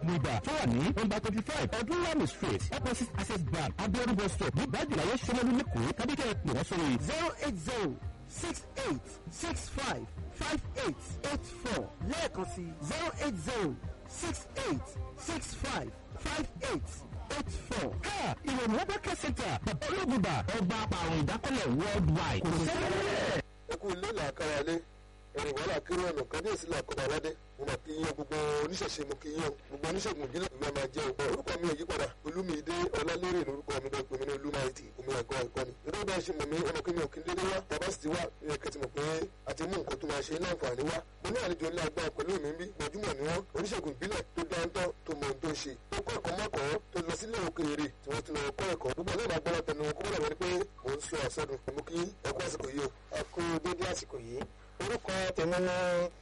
oògùn ibà tó wà ní nọ́mbà twenty five ọdún lami street opposite access bank abiodun bus stop ní bájìláyé sọmọlú lẹ́kọ̀ọ́ tàbí kẹ́ ẹ pè wọ́n sórí zero eight zero six eight six five five eight eight four lẹ́ẹ̀kan sí zero eight zero six eight six five five eight eight four. ha ìròyìn wọn bá kẹ́ sẹ́ńtà bàbá ológun bá ọba àpàrùn ìdákọ́lẹ̀ worldwide kò sẹ́yìn ẹkú ilé làákàrà lé ẹrìn wàhálà kéré ọ̀nà kábíyèsí làkọ́bà aládé mo mà kí yín o gbogbo oníṣẹ̀ṣe mo kí yín o gbogbo oníṣègùn ìbílẹ̀ ìwé máa jẹ́ ògbọ́n orúkọ mi ò yí padà olúmídé ọlálérè lórúkọ mi bẹ́ẹ̀ pé mi ní olúmáìtì omi ẹ̀gọ́ ẹ̀kọ́ ni nígbà bá ṣe mọ̀ mí ọmọ kí mi ò kí n dédé wá bàbá sì ti wá ìyẹn kẹ́tì mọ̀ pé àti mú nǹkan tó máa ṣe ní àǹfààní wá mo ní àlejò ńlá agbára pẹ̀lú mi bí gbajúmọ̀ ni wọ́n oníṣègùn ìbílẹ̀ tó dáńtọ́ tó mọ ohun tó ń ṣe tó kọ́ ẹ̀kọ́ mọ́kọ̀ọ́ tó lọ sílé òkèèrè tí wọ́n ti lọ kọ́ ẹ̀kọ́ gbogbo náà máa gbọ́dọ̀ tẹnu wọn kó bọ́dọ̀ wọlé pé mò ń sọ àsọdùn mo kí ẹkú àsìkò yìí o. ẹ kú dédé àsìkò yìí orúkọ tèmi ní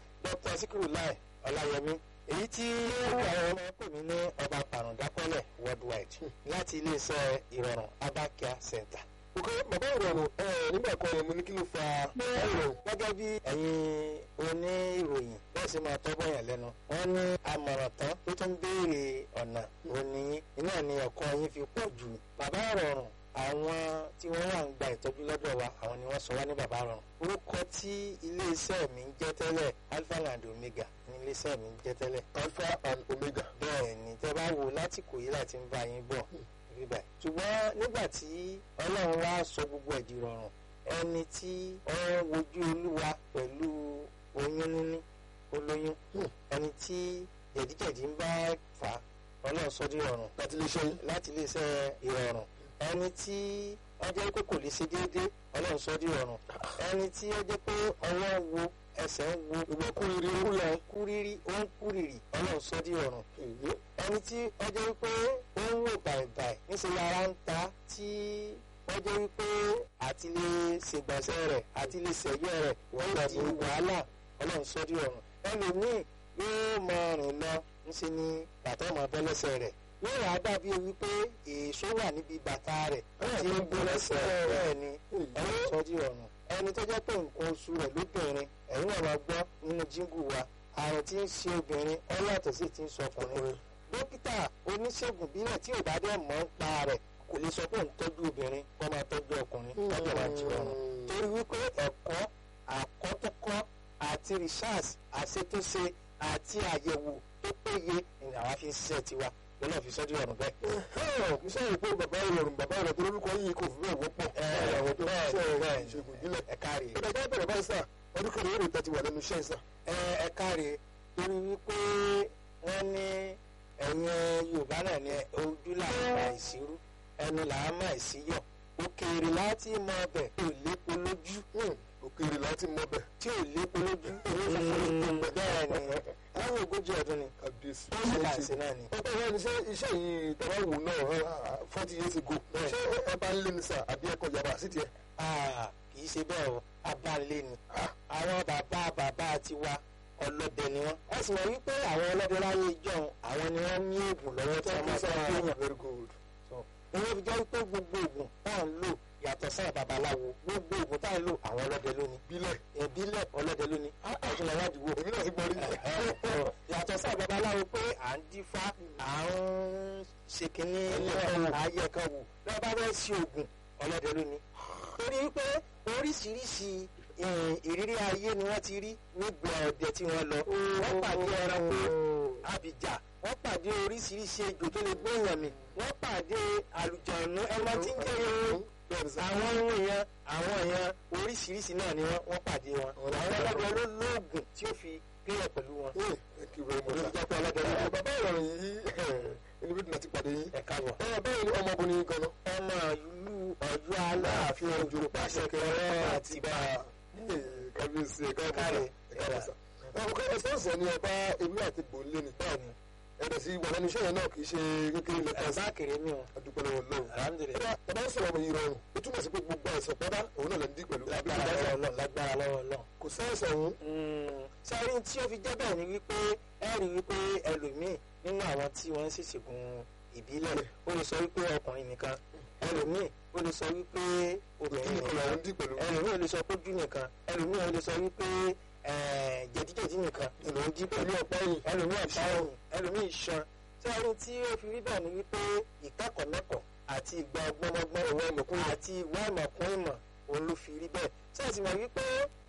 dr sikiru lai ọláyẹmí èyí tí orúkọ àwọn ọmọ pè mí ní ọba pàrọ̀dákọ́lẹ̀ worldwide láti iléeṣẹ́ ìrọ̀rùn abakia center. ok bàbá ìrọ̀rùn ẹ nígbà kan yẹn mo ní kí ló fa ìrọ̀rùn. gẹ́gẹ́ bí ẹ̀yin oníròyìn bẹ́ẹ̀ sì máa tọ́gbọ́n yẹn lẹ́nu wọ́n ní àmọ̀ràn tán tó tún béèrè ọ̀nà òní iná ni ẹ̀kọ́ yín fi pọ̀ jù bàbá ìrọ̀rùn àwọn tí wọ́n wà ń gba ìtọ́jú lọ́dọ̀ wa àwọn ni wọ́n sọ wá ní bàbá rọrùn orúkọ tí iléeṣẹ́ mi ń jẹ́ tẹ́lẹ̀ alpha and omega ní iléeṣẹ́ mi ń jẹ́ tẹ́lẹ̀ alpha and omega. bẹ́ẹ̀ ni tẹ́ bá wo lásìkò yìí láti ń bá yín bọ̀ bíbà ṣùgbọ́n nígbà tí ọlọ́run wá sọ gbogbo ẹ̀dì rọrùn ẹni tí ó ń wojú olúwa pẹ̀lú oyún níní olóyún ẹni tí jẹ̀díjẹ̀dí ń bá fà á ọlọ́run sọ dí rọrùn láti lè ṣe láti iléeṣẹ́ ìrọ̀rùn ẹni tí ọjọ́ pé kò lè ṣe déédéé ọlọ́run sọ dí rọrùn ẹni tí ó jẹ́ pé ọwọ́ ń wo ẹsẹ̀ ń wo ìwọ kúrìrì ó lọ kúrírí ó ń kúrìrì ọlọ́run sọ dí rọrùn ẹni tí ọjọ́ wípé ó ń wò bàìbàì níṣẹ́ lára ń ta tí ọjọ́ wípé àti lè ṣègbọ̀nsẹ̀ rẹ̀ àti lè ṣẹ̀yọ́ rẹ̀ wọ́n di wàhálà ọlọ́run sọ dí rọrùn ẹlòmíì yóò mọ rìn lọ ńṣe ni bàtà ọmọ bọ́ lẹ́sẹ̀ rẹ̀ yóò wá dàbí wípé èso wà níbi bàtà rẹ̀ tí ń bọ́ lẹ́sẹ̀ bẹ́ẹ̀ ni ọlọ́run sọ dí rọrùn ẹni tó jẹ́ pé nǹkan oṣù rẹ̀ lóbìnrin ẹ̀yin náà wá gbọ́ nínú jíngù wa àrùn tí ń ṣe obìnrin ọlọ́tọ̀ sí ti ń sọ ọkùnrin dókítà oníṣègùn bílẹ̀ tí ò bá dẹ̀ mọ̀ ń pa rẹ̀ kò lè sọ pé òun tọ́jú obìnrin kó máa tọ́jú ọkùnrin lọ́jọ́ wa jí ọ̀run torí wípé ẹ̀kọ́ àkọ́tọ́kọ́ àti research àṣetúnṣe àti àyẹ̀wò tó péye ni àwa fi ń ṣiṣẹ́ tiwa lọ́nà fi sọ́jú ọ̀run bẹ́ẹ̀. mo sọ̀rọ̀ pé bàbá ìrọ̀rùn bàbá ìrọ̀rùn tó lórúkọ yìí kò fi bẹ́ẹ̀ wọ́pọ̀ àwọn tó ń ṣe ìṣègùn ìbílẹ̀. ẹ káre ìgbà tó bẹ̀rẹ̀ báyìí sà ọdún kan lórí ìtẹ́tí wà lẹ́nu iṣẹ́ sà. ẹ ẹ káre torí wípé wọ́n ní ẹ̀yin yorùbá náà ní ojú làwọn máa ìṣirú ẹnu làwọn máa ìṣíyọ̀ òkèèrè láti mọ ọbẹ̀ tí ò lépo lójú òkèèrè láti mọ bẹ̀. tí ò lépo lójú bẹ́ẹ̀ ni láwọn ogójì ọdún ni kábíyèsí. ó sì láǹṣe náà ni. ọ̀pọ̀ ìwé iṣẹ́ iṣẹ́ yìí tọ́wọ́ wò náà forty years ago ṣé ẹ bá ń lé ní sà àbí ẹ̀kọ́ yàrá sí tiẹ̀. Ah, kì í ṣe bẹ́ẹ̀ o abáńlé ni àwọn bàbá bàbá tiwa ọlọ́dẹ ni wọ́n. ẹ sì mọ̀ wípé àwọn ọlọ́dẹ láyé ìjọ́un àwọn ni wọ́n ní oògùn lọ́wọ́ tí wọ́n máa tọ́ èèyàn. very good. ìwé fi jẹ́ wípé gbogbo oògùn tá à ń lò yàtọ̀ sáà babaláwo gbogbo oògùn tá à ń lò àwọn ọlọ́dẹ lónìí. bílẹ̀ ìbílẹ̀ ọlọ́dẹ lónìí àìsàn làwádìí wò. èmi náà ti gbọ́ rí. yàtọ̀ sáà babaláwo pé à ń dífá à ń ṣe kínní ayẹ kan wò lọ́wọ́ bá fẹ́ ṣe oògùn ọlọ́dẹ lónìí. torí wípé oríṣiríṣi ìrírí ayé ni wọ́n ti rí nígbà ọdẹ tí wọ́n lọ. wọ́n pàdé ẹranko abìjà wọ́n pàdé oríṣiríṣi ejò tó lè gbé èèyàn mì wọ́n pàdé àlùjọ̀nù ẹran tí ń jẹ́ irun àwọn ohun èèyàn àwọn èèyàn oríṣiríṣi náà ni wọ́n pàdé wọn. àwọn ọlọ́dẹ ló lóògùn tí ó fi gbéyàn pẹ̀lú wọn. thank you very much. olùjọpọ̀ ọlọ́dẹ ló bàbá ìrọ̀rùn yìí ẹni bí ti pàdé yín. ẹ̀ka wọ̀. ẹ bẹ́ẹ̀ ni ọmọbìnrin gan-an. ọmọ ìlú ọjọ́ aláàfin ojú pàṣẹ kẹrẹ àti bá kábíyèsí ẹ̀ka Káre. ẹ̀ka ọkọ ẹsẹ̀nsẹ̀ ni ọba ewé àti gbòǹlé ni bẹ́ẹ̀ni ẹ̀rẹ̀ sí wà lẹ́nu iṣẹ́ yẹn náà kì í ṣe kékeré lẹ́ka sí ẹ̀bá kéré mi o adúpẹ́ lọ́wọ́ lọ́wọ́. alhamdulilayi ẹ bá ń sọ̀rọ̀ ọmọ yìí rọrùn ó túmọ̀ sí pé gbogbo àìsàn pátá òun náà lè ń dí pẹ̀lú lágbára lọ́wọ́ lọ́wọ́ lágbára lọ́wọ́ lọ́wọ́. kò sáyẹ̀sẹ̀ òun sáré tí ó fi jẹ́ bẹ́ẹ̀ ni wípé ẹ rí wípé ẹlòmíì nínú àwọn tí wọ́n ń ṣèṣègùn ìbílẹ̀ ó lè sọ wípé ọkùnrin nìkan ẹlòmíì ó lè sọ wípé obìnrin nìkan làwọn ń dí nìkan pẹ̀lú ẹlòmíì ó lè sọ pójú nìkan ẹlòmíì ó lè sọ wípé eh, jẹ̀díjẹ̀dí nìkan ìlú ń dí pẹ̀lú ọ̀pá yìí ẹlòmíì ọ̀pá ẹ̀yìn ẹlòmíì iṣan tí a rí tí ó fi rí bẹ́ẹ̀ ni wípé ìkẹ́kọ̀ọ́ mẹ́kọ̀ọ́ àti ìgbà ọgbọ́nọgbọ́n ìwọ ìmọ̀kún àti ìwọ ìmọ̀kún ìmọ̀ òun ló fi rí bẹ́ẹ̀ tí a sì mọ̀ wípé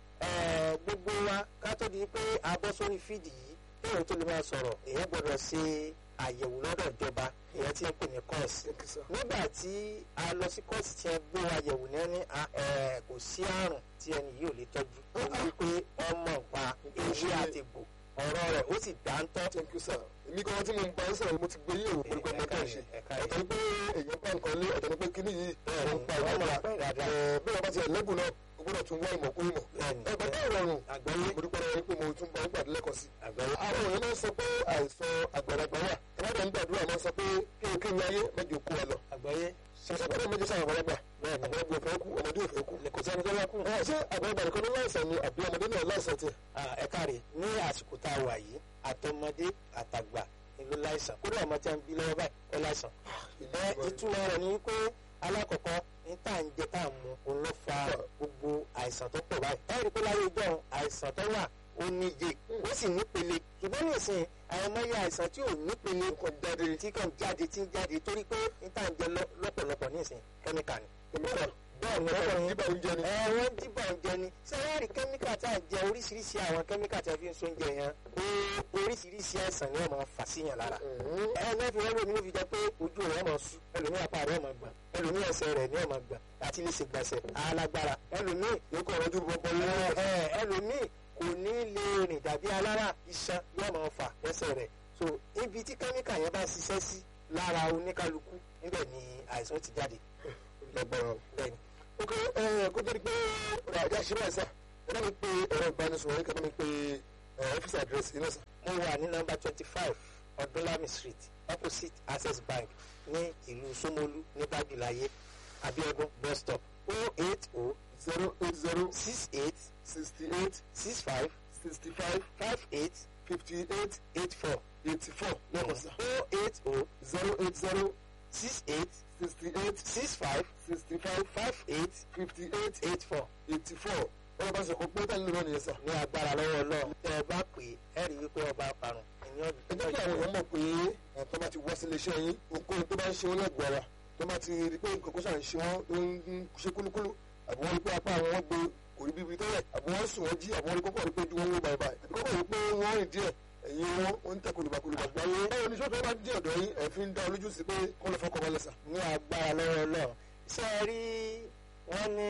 eh, gbogbo wa ká tó di pé a bọ́ sórí fídì yìí kéèyàn tó lè máa sọ̀rọ̀ èèyàn gbọ́dọ̀ ṣe àyẹ̀wò lọ́dọ̀ ìjọba èèyàn tí ń pè ní kọ́ọ̀sì Thank you, sir. nígbà tí a lọ sí kọ́ọ̀sì tí ẹ gbé wa yẹ̀wò ní ẹni a- ẹ, kò sí àrùn tí ẹni yìí ò lè tọ́jú ó wí pé ọmọ nǹpa ewé àtẹ̀gbò ọ̀rọ̀ rẹ̀ ó sì dáńtọ́ thank you sir èmi kan tí mo ń bá ń sọ̀rọ̀ mo ti gbé yẹ̀wò pẹ̀lú pé mo kàn ṣe ẹ̀ka ọ̀tọ̀ ni pé èèyàn bá nǹkan lé ọ̀tọ̀ ni pé kíní yìí ẹ̀rọ ń pa ọmọ ìdára ọ̀pẹ́ ìdára bí wọ́n bá ti ẹ̀lẹ́gùn náà o gbọ́dọ̀ tún wá ìmọ̀ kún ìmọ̀ Bẹ́ẹ̀ni. ẹ bàbá ìrọ̀rùn àgbáyé mo dúpẹ́ lọ́wọ́ yín pé mo tún bá ń gbàdúrà lẹ́kọ̀ọ́ sí àgbáyé àwọn èèyàn máa ń sọ pé àìsàn àgbàlagbà wà ẹ̀rọ ń gbàdúrà máa ń sọ pé kí o kí n láyé mẹ́jọ kú ẹ lọ àgbáyé ṣẹṣẹ gbọ́dọ̀ méjì sáà àgbàlagbà àgbàlagbà òfin kú ọmọdé òfin kú kò sẹ́ni tó wá kú ẹ ṣé àgbàlagbà nìkan ló láìsàn ni àbí ọmọdé náà láìsàn tiẹ̀ ẹ̀ka rẹ̀ ní àsìkò tá a wà yìí àtọmọdé àtàgbà ni ló láìsàn kódà ọmọ tí a ń bí lọ́wọ́ báyìí ó láìsàn ẹ ìtumọ̀ rẹ̀ ni pé alákọ̀ọ́kọ́ ní tá à ń jẹ tá à ń mu òun ló fa gbogbo àìsàn tó pọ̀ báyìí ẹ rí i pé láyé ìjọ àìsàn tó wà ó níye ó sì nípele ṣùgbọ́n nísìnyí àwọn ọmọ yẹ àìsàn tí ò nípele kò jáde tí kàn jáde tí ń jáde torí pé ní tá à ń jẹ lọ- lọ́pọ̀lọpọ̀ nísìnyí kẹ́míkà ni kẹ́míkà bẹ́ẹ̀ ni ọ̀pọ̀ ọ̀pọ̀ nígbà oúnjẹ ni ẹ wọ́n dìbò oúnjẹ ni sẹ́yẹ́rì kẹ́míkà tá à ń jẹ oríṣiríṣi àwọn kẹ́míkà tí a fi ń so oúnjẹ yẹn ó oríṣiríṣi àìsàn ni wọ́n máa fà síyàn lára ẹ náà fi wọ́n lómi ló fi jẹ́ pé ojú rẹ̀ máa sú ẹlòmíì apá rẹ̀ máa gbà ẹlòmíì ẹsẹ̀ rẹ̀ ni ó máa gbà àti lè ṣe gbàṣẹ alágbára ẹlòmíì yóò kọ́ ọ̀rọ̀ ojú bọ́bọ́ ẹ lọ́wọ́ ẹ ẹlòmíì kò ní lè rìn dàbí alára iṣan yóò máa fà lẹ́sẹ̀ rẹ̀ so ibi tí kẹ́míkà yẹn bá ṣiṣẹ́ sí lára oníkálukú níbẹ̀ ni àìsàn ti jáde lọ́gbọ̀rọ̀ bẹ́ẹ̀ ni ok ẹ kó tó di pé ọ̀rọ̀ àjà ṣe báyìí sá ẹ bá mi pe ẹ̀rọ ìbánisọ̀rọ̀ yín kẹ́ bá mi pe ọ́fíìsì àdírẹ́sì yín náà sá. mo wà ní nọ́mbà twenty five ọdúnlami street opposite access bank ní ìlú Ṣómólú ní bájúláyé abiodun bus stop o eight o zero eight zero six eight sixty eight six five sixty five five eight fifty eight eight four eighty four lẹ́kọ̀ọ́ sá. o eight o zero eight zero six eight sixty eight six five sixty five five eight fifty eight eight four eighty four ọ̀rọ̀ bá sọ̀kọ̀ pé tẹ́lẹ̀ lọ́nà yẹn sá. ní agbára lọ́wọ́ Ọlọ́run tẹ́ ẹ bá pè é ẹ rí wípé ọba parun ẹ̀yin ẹ jẹ́ kí àwọn èèyàn mọ̀ pé ẹ̀tọ́ bá ti wá sí iléeṣẹ́ yín ohunkóhun tó bá ń ṣe wọn lẹ́gbọ̀ọ́ ara tó bá ti rí pé nǹkan kó ṣàn ṣe wọn ló ń ṣe kúlúkúlú àbí wọ́n rí pé apá àwọn wọn gbé kò rí bíbi tẹ́lẹ̀ àbí wọ́n sùn wọ́n jí àbí wọ́n rí kọ́kọ́ rí pé ojú wọn wó báyìí báyìí àbí kọ́kọ́ rí pé wọ́n rìn díẹ̀ ẹ̀yin wọn ó ń tẹ kólúbakólúba. báwo báwo ni sọ́tọ̀ bá dé ọ̀dọ̀ yín ẹ̀ fi ń dá olójú sí pé kọ́ lọ fọkọ̀ balẹ̀ sà. ní agbára lọ́wọ́ Ọlọ́run ṣé ẹ rí wọ́n ní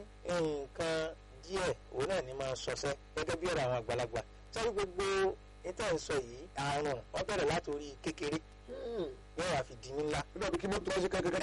nǹkan díẹ̀ òun náà ní máa ṣọṣẹ́ gẹ́gẹ́ bí ọ̀rọ̀ àwọn àgbàlagbà sọ́rí gbogbo níta ìsọ yìí àrùn wọ́n bẹ̀rẹ̀ látòrí kékeré yóò wá fi di ńlá. nígbà bí kí mọ́tò wá ṣe kẹ́kẹ́kẹ́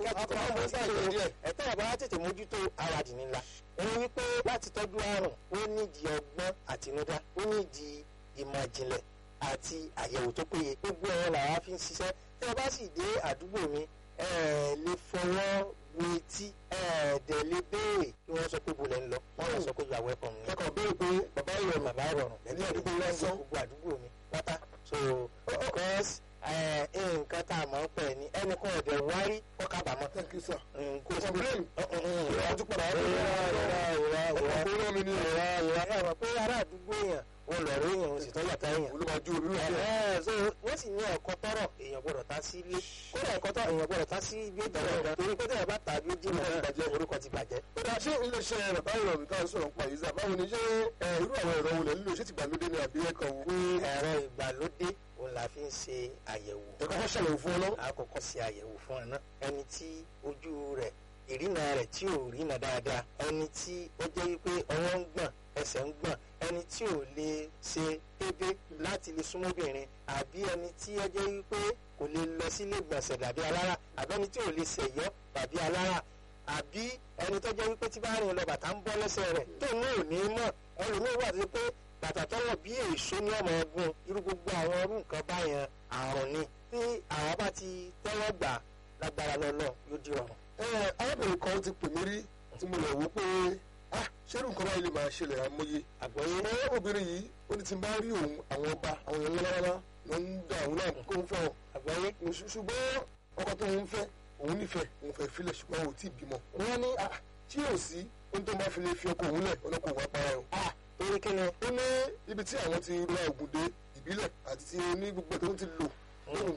ẹ̀tọ́ àbá tètè mójútó ara dì ńlá. òun wípé láti tọ́jú àrùn ó nídìí ọgbọ́n àtinúdá ó nídìí ìmọ̀ ìjìnlẹ̀ àti àyẹ̀wò tó péye gbogbo ẹ̀rọ làwa fi ń ṣiṣẹ́ tí ẹ bá sì dé àdúgbò mi ẹ lè fọwọ́ wo etí ẹ dẹ̀ lè béèrè kí wọ́n sọ pé bolẹ̀ ń lọ wọ́n lọ sọ pé you are welcome ni. kẹ́kọ̀ọ́ béèrè pé bàbá ìrọ̀rùn bàbá ìrọ̀rùn ní àdúgbò lásán. gbogbo àdúgbò mi pátá so because ẹ, nǹkan tá a mọ̀ ń pẹ̀ ni ẹnì kan ọ̀dẹ̀ wárí kọ́ kábàámọ̀ thank you sir. nǹkan complain ìrọ̀ ọtún padà ìrọ̀ ìrọ̀ ìrọ̀ ọkọ̀ kó rán mi ní ìrọ̀ ìrọ̀ ẹ̀ mọ̀ pé ará àdúgbò èèyàn wọn lọ rí èèyàn sì tọ́jà tá èèyàn. olùmọ̀jú olùmọ̀jú Ẹ̀hẹ́n, so wọ́n sì ní ẹ̀kọ́ tọ́rọ̀ èèyàn gbọ́dọ̀ tá sí ilé kódà ẹ̀kọ́ tọ́rọ̀ èèyàn gbọ́dọ̀ tá sí ibi ìtọ́rọ̀ torí pé tẹ̀yà bá tàbí ó jìnnà náà orúkọ ti bàjẹ́. ó dáa ṣé iléeṣẹ́ bàbá ìrọ̀rùn táwọn sọ̀rọ̀ nípa yìí sá báwo ni ṣé ẹ, irú àwọn ẹ̀rọ wo lẹ̀ ń lò ṣé ti gbàlódé ni àbí ẹ̀kan wò pé ẹ̀rọ ìgbàlódé òun la fi ń ṣe àyẹ̀wò ẹ̀kọ́ fẹ́ ṣàlàyé fún ọ lọ. àkọ́kọ́ ṣe àyẹ̀wò fún ẹ náà ẹni tí ojú rẹ̀ ìrìnà rẹ̀ tí ò rìnà dáadáa ẹni tí ó jẹ́ wípé ọwọ́ ń gbọ̀n ẹsẹ̀ ń gbọ̀n ẹni tí ò lè ṣe pépé láti lè súnmọ́ obìnrin àbí ẹni tí ó jẹ́ wípé kò lè lọ sílé gbọ̀nsẹ̀ dàbí alára àbí ẹni tí ò lè ṣèyọ́ dàbí alára àbí ẹni tó jẹ́ wípé tí bá rìn lọ bàtà ń bọ́ lẹ́sẹ̀ rẹ̀ tó ní òní mọ̀ ẹlòmíín wà sí pé bàtà tọ́wọ̀ bí èso ní ọmọ ọgbọ́n irú gbogbo àwọn ọrú nǹkan báyẹn àrùn ni tí àwọn bá ti tẹ́wọ́ gbà lágbára lọ́lọ́ yóò di ọ̀run. ẹ arábìnrin kan ti pè mí rí tí mo lọ wò pé ah ṣẹ́rù nǹkan báyìí lè máa ṣẹlẹ̀ àmọye. àgbọ̀yé ẹ obìnrin yìí ó ní tí n bá rí òun àwọn ọba àwọn èèyàn lọ́wọ́lọ́wọ́ ló ń da òun náà kó ń fẹ́ wọn. àgbọ̀yé Ṣù- ṣùgbọ́n ọkọ tó ń fẹ́ òun nífẹ̀ẹ́ òun fẹ́ filẹ̀ ṣùgbọ́n òun ò tí ì bímọ. wọ́n ní ah tí yóò sí ohun tó máa fi lè fi ọkọ òun lẹ̀ ọlọ́kọ̀ òun apara ẹ̀ o. ah torí kí ni ó ní ibi tí àwọn ti ra ògùn dé ìbílẹ̀ àti ti ní gbogbo tó ń ti lò lórí nǹkan ọmọkùnrin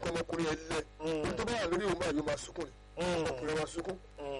yẹn lẹ Mm. tó bá wà lórí òun báyìí yóò máa sunkún ni ọkùnrin máa sunkún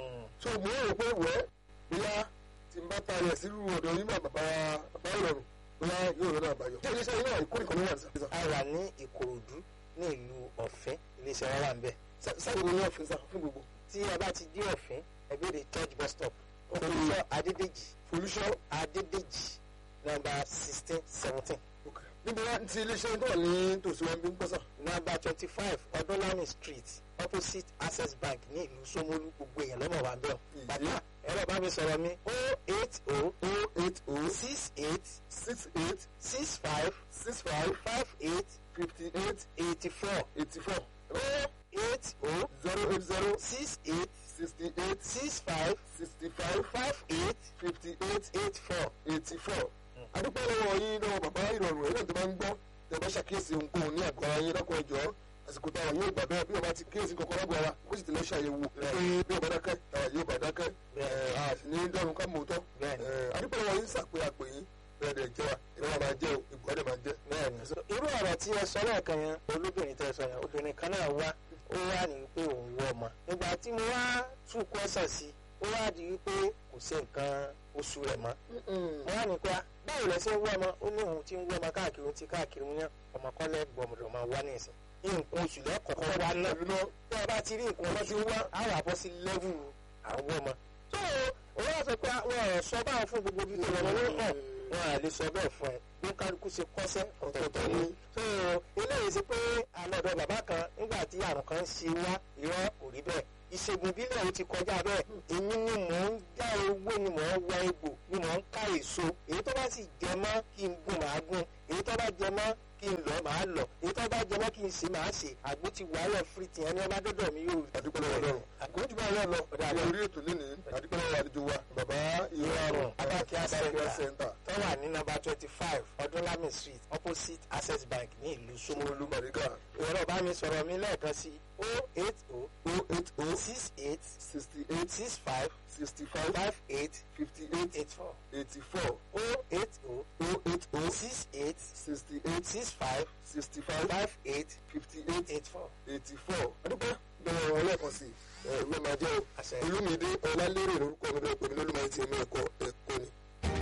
so mo rò pé wẹ́ bóyá tí n bá ta rẹ̀ sírú ọ̀dọ̀ yín máa bàbá bàbá ìrọ̀rùn bóyá yóò lọ́nà àbáyọ. ṣé iléeṣẹ́ yín náà ìkórè kan ló wà ní sàfihàn. a wà ní ìkòròdú ní ìlú ọ̀fẹ́ iléeṣẹ́ wa wà ń bẹ̀. sáyẹn ní ọ̀fìn sá fún gbogbo. tí a bá ti dé ọ̀fẹ́ ẹgbẹ́rẹ́ church bus stop olùsọ adédèjì folúṣọ́ adédèjì nọ́mbà sixteen seventeen níbi wá ti iléeṣẹ́ yín tó wà ní tòsí wọn bí ń pọ́sà. nọ́mbà twenty five ọdúnlami street opposite access bank ní ìlú Ṣómólú gbogbo èèyàn lọ́mọ wa ń bẹ̀ ọ́. Ìyé. bàbá ẹ̀rọ bá mi sọ̀rọ̀ mi o eight o o eight o six eight six eight six five six five five eight fifty eight eighty four eighty four o eight o zero eight zero six eight sixty eight six five sixty five five eight fifty eight eight four. eighty four. adúpẹ́ lọ́wọ́ yín lọ́wọ́ bàbá ìrọ̀rùn ẹ̀rọ tó bá ń gbọ́ tẹ̀ bá ṣàkíyèsí ohunkóhun ní àgọ́ ara yín lọ́kọ̀ ẹ̀jọ́ àsìkò táwa yóò gbà bẹ́ẹ̀ bí ọba ti kíyèsí kankan lágbo ara kó sì tẹ̀lé ṣàyẹ̀wò pé bí ọba dákẹ́ táwa yóò bá dákẹ́ ẹ̀ a sì ní dọ́run ká mọ̀ tọ́ Bẹ́ẹ̀ni. adúpẹ́ lọ́wọ́ yín sàpé àpè yín bẹ́ẹ̀ dẹ̀ jẹ́ wa ìrora máa jẹ́ o ìgbọ́ dẹ̀ máa jẹ́. bẹ́ẹ̀ni so irú ọ̀rọ̀ tí ẹ sọ lẹ́ẹ̀kan yẹn olóbìnrin tẹ́ ẹ sọ yẹn obìnrin kan náà wá ó wá ní pé òun wọ ọmọ nígbà tí mo wá tún kọ́sàn sí ó wá di wípé kò sí nǹkan oṣù rẹ̀ mọ́ mo wá ní pé ah, báwo lẹ ṣe ń wọ ọmọ ó ní òun ti ń wọ ọmọ káàkiri òun ti káàkiri òun yẹn ọmọ kọ́lẹ́ gbọmọdọ̀ máa wá ní ìsìn nǹkan oṣù lẹ́kọ̀ọ́kọ́ wá náà pẹ̀lú náà tí a bá ti rí nǹkan ọmọ tí ń wá àwọn àbọ̀ sí lẹ́vù àwọn ọmọ. tó o wá sọ pé àwọn ọ̀rọ̀ sọ báwọn fún gbogbo ibi tó lọ́wọ́ ló hàn wọn à lè sọ bẹ́ẹ̀ fún ẹ bí kálukú ṣe kọ́sẹ́ ọ̀tọ̀ọ̀tọ̀ ni. tó o eléyìí sí pé àlọ́dọ̀ bàbá kan nígbà tí àrùn kan ṣe wá irọ́ kò rí bẹ́ẹ̀ ìṣègùn bílẹ̀ ó ti kọjá bẹ́ẹ̀ èmi ni mò ń já ewé ni mò ń wá egbò ni mò ń ká èso èyí tó bá sì jẹ mọ́ kí n gún màá gún èyí tó bá jẹ mọ́ kí n lọ màá lọ èyí tó bá jẹ mọ́ kí n ṣe màá ṣe àgbo ti wàhálà fìrìtì ẹni ọba dọ́dọ̀ mi yóò rí. adúpẹ́ lọ́wọ́ lọ́rùn kò jù báyìí lọ ní orí ètò lénìí adúpẹ́ lọ́wọ́ àlejò wa bàbá ìrọ̀rùn Abakia Abakia Center Center tó wà ní nọ́mbà twenty five ọdúnlami street opposite access bank ní ìlú Ṣómólú. Ṣómólú Bàrígà ìrọ̀ bá mi sọ̀rọ̀ mi lẹ́ẹ̀kan sí o eight o o eight o six eight sixty eight six five sixty five five eight fifty eight eight four eighty four o eight o o eight o six eight sixty eight six five sixty five five eight fifty eight eight four. eighty four adúpẹ́ bẹ̀rẹ̀ wọn lẹ́ẹ̀kan sí ẹ ìwé máa jẹ́ o Àṣẹ. olúmídé ọlálérè lórúkọ mi lọ́pọ̀ mi lólùmọ̀ ti ẹ̀mí ẹ̀kọ́ ẹ̀kọ́ ni.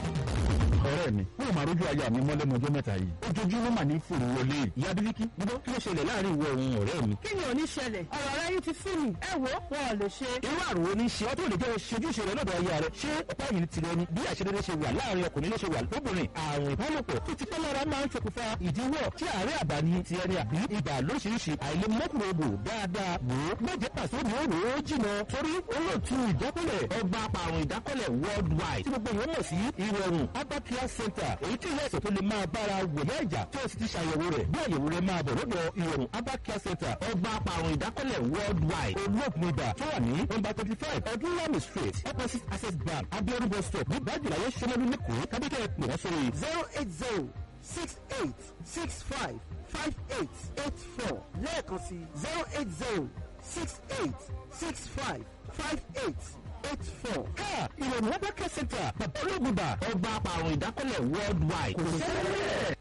ọ̀rẹ́ mi wọ́n máa rójú aya mi mọ́lẹ́nu ọjọ́ mẹ́ta yìí ojoojúmọ́ mà ní fòrò wọlé ìyá bíríkì gbọ́ kí ló ṣẹlẹ̀ láàrin ìwọ òun ọ̀rẹ́ mi. kí ni ò ní ṣẹlẹ̀ ọ̀rọ̀ rẹ yín ti sú mi ẹ wo wọn ò lè ṣe. irú àrùn wo ni ṣe ọ́ tó lè jẹ́ ṣojúṣe rẹ lọ́dọ̀ aya rẹ ṣé ọ̀pá yìí ti rẹ ni bí àṣedédé ṣe wà láàrin ọkùnrin ló ṣe wà lóbìnrin àrùn ìbálòpọ̀ tó ti pẹ́ lára máa ń ṣokùnfà ìdíwọ́ tí àárẹ̀ àbá ni ti ẹni àbí ibà lóríṣiríṣi àìlèmọ́kùnrin dáadáa wò ó má jẹ́ pàṣẹ mi ó rò ó jìnà torí olóòtú ìdákọ́lẹ̀ ọgbà apàrùn ìdákọ́lẹ̀ worldwide tí gbogbo ìwọ́n mọ̀ sí ìrọ̀rùn Abakia Center èyí tí ilé ẹ̀sẹ̀ tó lè máa bára wòyá ìjà tí ó sì ti ṣàyẹ̀wò rẹ̀ bí àyẹ̀wò rẹ̀ máa bọ̀ lọ́dọ̀ ìrọ̀rùn Abakia Center ọgbà apàrùn ìdákọ́lẹ̀ worldwide olóògùn ibà tó wà ní nọ́mbà twenty five ọdúnlami street opposite access bank abiodun bus stop ní bájìláyé sọmọlú lẹ́kọ̀ọ́ kábíkẹ́ pè wọ́n sórí zero eight zero six eight six five five eight eight four lẹ́ẹ̀kan sí zero eight zero six eight six five five eight eight four. ká ìrọ̀rùn Abakia Center bàbá olóògùn ibà ọgbà apàrùn ìdákọ́lẹ̀ worldwide kò sẹ́lẹ̀.